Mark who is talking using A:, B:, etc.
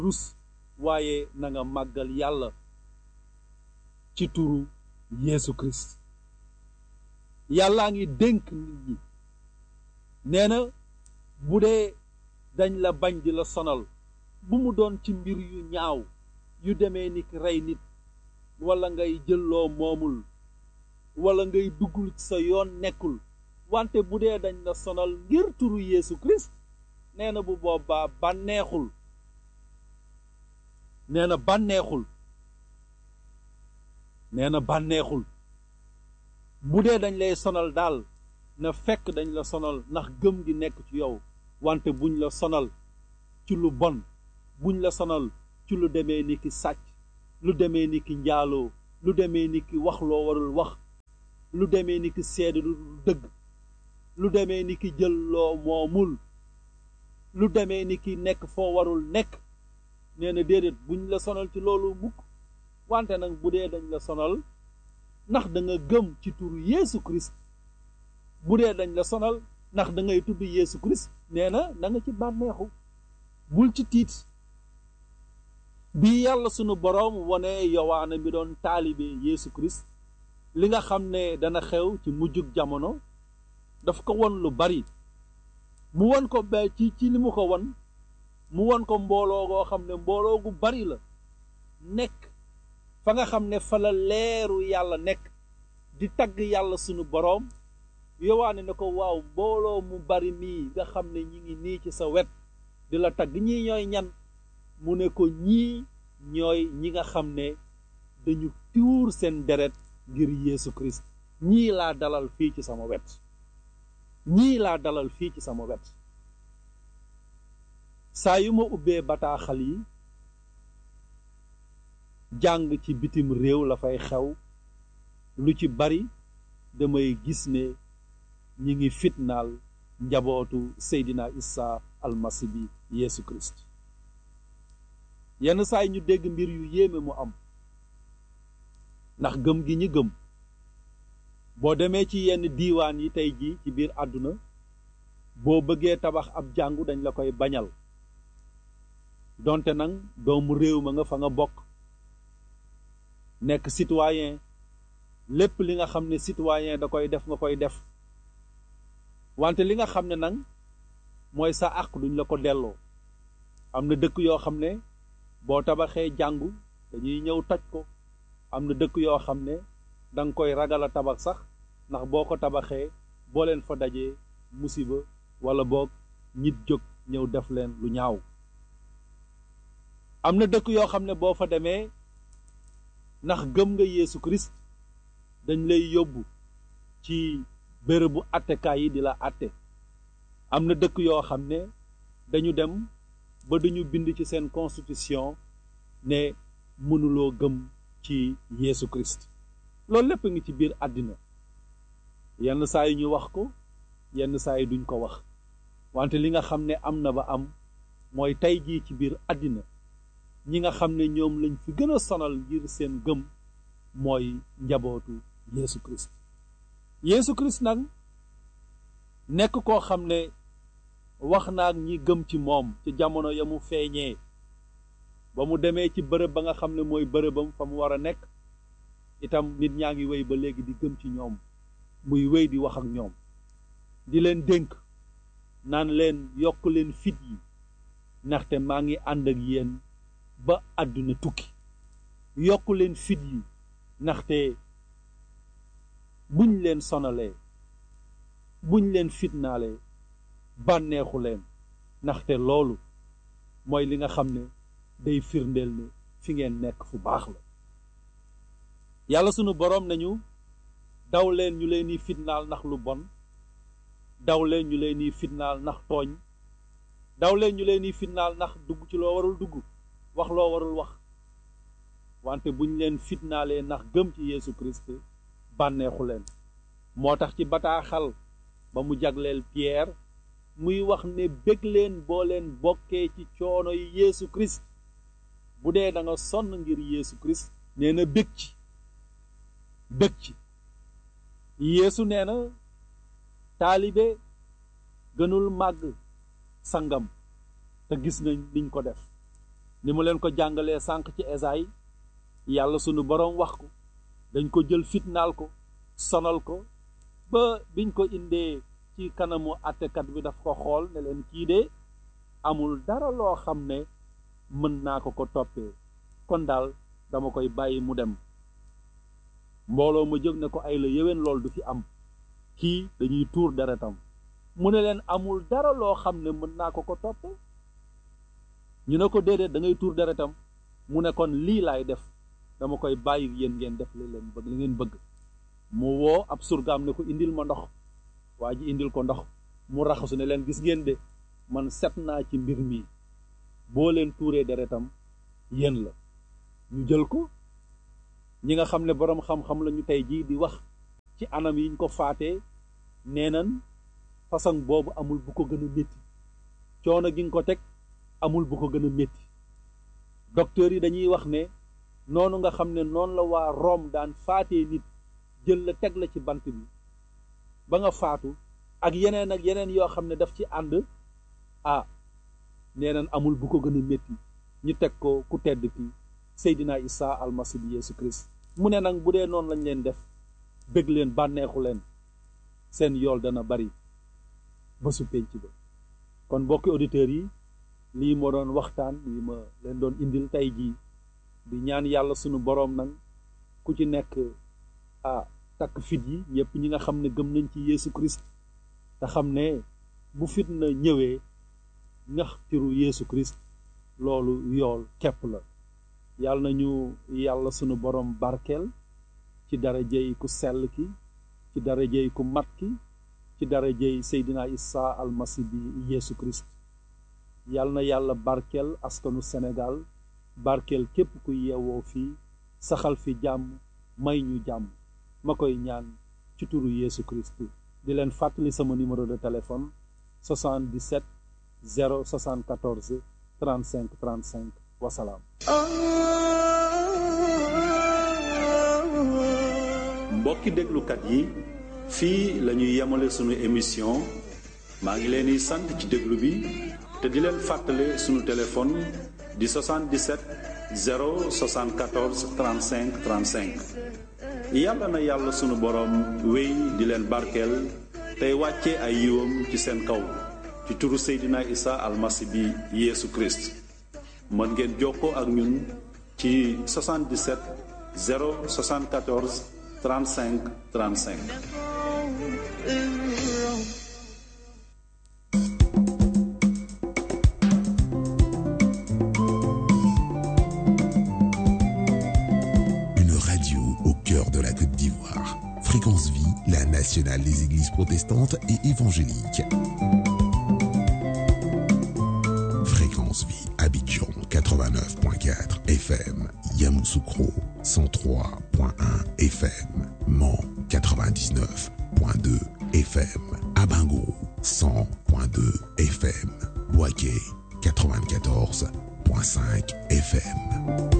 A: rus waaye na nga màggal yàlla ci turu Yeesu Christ yàllaa ngi dénk nit ñi nee na bu dee dañ la bañ di la sonal bu mu doon ci mbir yu ñaaw yu demee ni ki rey nit wala ngay jëlloo moomul wala ngay duggul ci sa yoon nekkul wante bu dee dañ la sonal ngir turu Yeesu Christ nee na bu boobaa bànneexul nee na bànneexul nee na bànneexul bu dee dañ lay sonal daal na fekk dañ la sonal ndax gëm gi nekk ci yow wante buñ la sonal ci lu bon buñ la sonal ci lu demee ni ki sàcc lu demee ni ki njaaloo lu demee ni ki wax loo warul wax lu demee ni ki seede lu dëgg lu demee ni ki jël loo moomul lu demee ni ki nekk foo warul nekk nee na déedéet buñ la sonal ci loolu mukk wante nag bu dee dañ la sonal ndax da nga gëm ci turu Yeesu Christ bu dee dañ la sonal ndax da ngay tudd Yeesu Christ nee na na nga ci bànneexu bul ci tiit bi yàlla sunu boroom wone yowaana mi doon taalibe Yeesu Christ li nga xam ne dana xew ci mujjug jamono daf ko won lu bari mu won ko ba ci ci li mu ko won mu won ko mbooloo goo xam ne mbooloo gu bari la nekk fa nga xam ne fa la leeru yàlla nekk di tagg yàlla sunu boroom yowaane ne ko waaw mbooloo mu bari mii nga xam ne ñi ngi nii ci sa wet di la tagg ñii ñooy ñan mu ne ko ñii ñooy ñi nga xam ne dañu tuur seen deret ngir Yeesu Christ ñii laa dalal fii ci sama wet ñii laa dalal fii ci sama wet saa yu ma ubbee bataaxal yi jàng ci bitim réew la fay xew lu ci bari damay gis ne ñi ngi fitnaal njabootu Seydina Isa almasi bi Yeesu Christ yenn saa yi ñu dégg mbir yu yéeme mu am ndax gëm gi ñi gëm boo demee ci yenn diiwaan yi tey jii ci biir àdduna boo bëggee tabax ab jàngu dañ la koy bañal donte nag doomu réew ma nga fa nga bokk nekk citoyen lépp li nga xam ne citoyen da koy def nga koy def wante li nga xam ne nag mooy sa àq duñ la ko delloo am na dëkk yoo xam ne boo tabaxee jàngu dañuy ñëw toj ko am na dëkk yoo xam ne da nga koy ragal a tabax sax ndax boo ko tabaxee boo leen fa dajee musiba wala boog nit jóg ñëw def leen lu ñaaw am na dëkk yoo xam ne boo fa demee ndax gëm nga Yeesu Christ dañ lay yóbbu ci bërëbu attekaay yi di la atte am na dëkk yoo xam ne dañu dem ba duñu bind ci seen constitution ne mënuloo gëm ci Yeesu Christ loolu lépp ngi ci biir àddina yenn saa yi ñu wax ko yenn saa yi duñ ko wax wante li nga xam ne am na ba am mooy tey jii ci biir àddina ñi nga xam ne ñoom lañ fi gën a sonal ngir seen gëm mooy njabootu Yeesu Christ Yeesu Christ nag nekk koo xam ne wax naa ñi gëm ci moom ci jamono ya mu feeñee ba mu demee ci bërëb ba nga xam ne mooy bërëbam fa mu war a nekk itam nit ñaa ngi wéy ba léegi di gëm ci ñoom muy wéy di wax ak ñoom di leen dénk naan leen yokk leen fit yi ndaxte maa ngi ànd ak yéen ba àdduna tukki yokk leen fit yi ndaxte buñ leen sonalee buñ leen fitnaalee bànneexu leen ndaxte loolu mooy li nga xam ne day firndeel ne fi ngeen nekk fu baax la yàlla sunu boroom nañu daw leen ñu leen di fitnaal ndax lu bon daw leen ñu leen di fitnaal ndax tooñ daw leen ñu leen di fitnaal ndax dugg ci loo warul dugg wax loo warul wax wante buñ leen fitnaalee ndax gëm ci Yeesu Christ bànneexu leen moo tax ci bataaxal ba mu jagleel Pierre muy wax ne bég leen boo leen bokkee ci coono yi Yeesu Christ bu dee da nga sonn ngir Yeesu Christ nee na bég ci bég ci Yeesu nee na taalibe gënul màgg sangam te gis nañ liñ ko def ni mu leen ko jàngalee sànq ci Esaay yàlla sunu boroom wax ko dañ ko jël fitnaal ko sonal ko ba biñ ko indee ci kanamu àttekat bi daf ko xool ne leen kii de amul dara loo xam ne mën naa ko ko toppee kon daal dama koy bàyyi mu dem mbooloo ma jóg ne ko ay la yéwén lool du fi am kii dañuy tuur deretam mu ne leen amul dara loo xam ne mën naa ko ko toppee ñu ne ko déedéet da ngay tuur deretam mu ne kon lii laay def dama koy bàyyi yéen ngeen def li leen bëgg li ngeen bëgg mu woo ab surgaam ne ko indil ma ndox waa ji indil ko ndox mu raxasu ne leen gis ngeen de man set naa ci mbir mi boo leen tuuree deretam yéen la ñu jël ko ñi nga xam ne boroom xam-xam lañu tey jii di wax ci anam yiñ ko faatee nee nan façon boobu amul bu ko gën a métti coono gi nga ko teg amul bu ko gën a métti docteur yi dañuy wax ne noonu nga xam ne noonu la waa Rome daan faatee nit jël la teg la ci bant bi ba nga faatu ak yeneen ak yeneen yoo xam ne daf ci ànd ah nee nan amul bu ko gën a métti ñu teg ko ku tedd ki Seydina Isa almasi bi Yeesu Christ mu ne nag bu dee noonu lañ leen def bëgg leen bànneexu leen seen yool dana bari ba su penc ba kon mbokki auditeurs yi lii moo doon waxtaan lii ma leen doon indil tey jii di ñaan yàlla sunu boroom nag ku ci nekk ah takk fit yi ñëpp ñi nga xam ne gëm nañ ci Yeesu Christ te xam ne bu fit na ñëwee ñax tiru Yeesu Christ loolu yool kepp la yàlla nañu yàlla sunu boroom barkeel ci darajey ku sell ki ci darajey ku mat ki ci darajey Seydina Isa almasi bi Yeesu Christ yàlla na yàlla barkeel askanu Sénégal barkeel képp ku yeewoo fii saxal fi jàmm may ñu jàmm ma koy ñaan ci turu Yeesu Christ di leen fàttali sama numéro de téléphone 77 074 35 35 wasalaam
B: mbokki déglukat yi fii la ñuy yemale sunu émission maa ngi leen di sant ci déglu bi te di leen fàttale sunu téléphone di 77 074 35 35 yàlla na yàlla sunu boroom wéy di leen barkeel tey wàcce ay yiwam ci seen kaw ci turu Seydina Isa almasi bi Yeesu Christ mën ngeen jokkoo ak ñun ci 77 074 35 35
C: Une radio au cœur de la Côte d'Ivoire. Fréquence Vie, la nationale des églises protestantes et évangéliques. Fréquence Vie, Abidjan 89.4 FM, Yamoussoukro 103.1 FM, Mans 99.2 FM, Abango 100.2 FM, Boaké 94.5 FM.